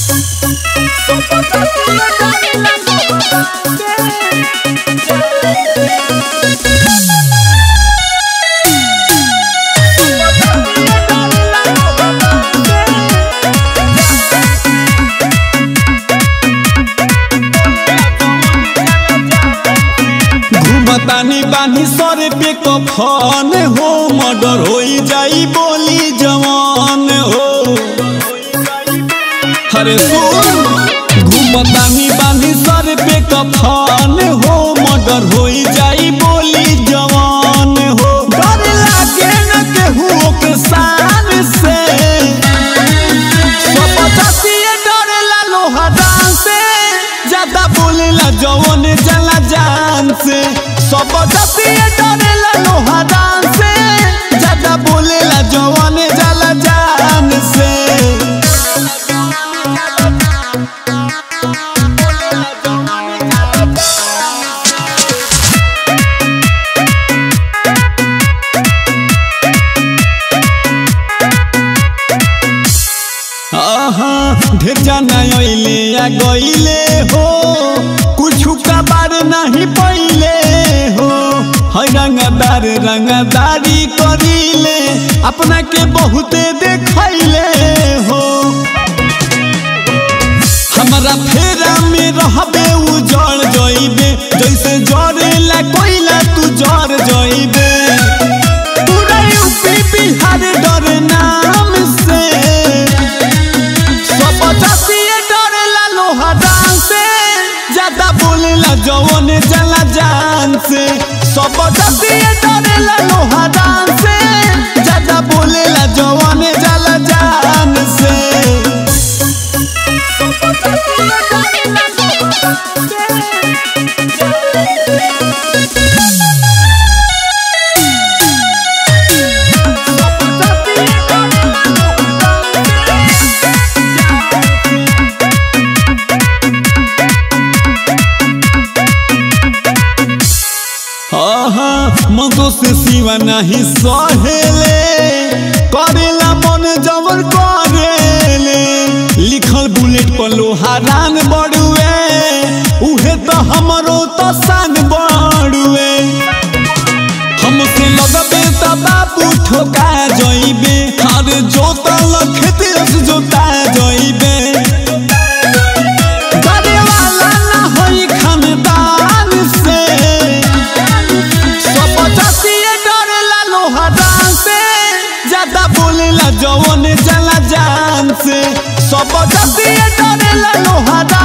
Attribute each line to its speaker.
Speaker 1: घुमतानी बानी सर पे कफन हो मर्डर हो जाई बोली जवान हो अरे सुन घुमतानी बानी सर पे कफन हो मर्डर हो जाई बोली जवान हो डर लागे न केहू के शान से सबदतिये डरेला लोहा दान से ज्यादा बोलेला जवन जला जान से सबदतिये डरेला लोहा दान से ज्यादा बोलेला जवन जला जान से आहा ढेर जाना अइले आ गइले हो कुछु का बार नहीं पइले हो है रंगदार रंगदारी करिले अपना के बहुते देखैले हो हमारा फेरा में रहबे उजड़ जइबे जैसे जरेला कोइला तू जर जइबे पूरा यूपी बिहार डर नाम से सब जातिये डरेला लोहा दान से ज्यादा बोलेला जवन जला जान से सब जातिये डरेला लोहा दान से ज्यादा बोलेला जवन जला जान से आहा मगो से सिवा नहीं सहेले करेला मन जबर करेले लिखल बुलेट पर लोहारान बड़ुए उहे तो हमरो तो सान बड़ुए हमसे लगबे त बाबू ठोका जइबे हर जोता लखते जोता जइबे डरे वाला ना होई खानदान से सब जातिये डरेला लोहा दान से ज्यादा बोलेला जवन जला जान से सब जातिये डरेला लोहा दान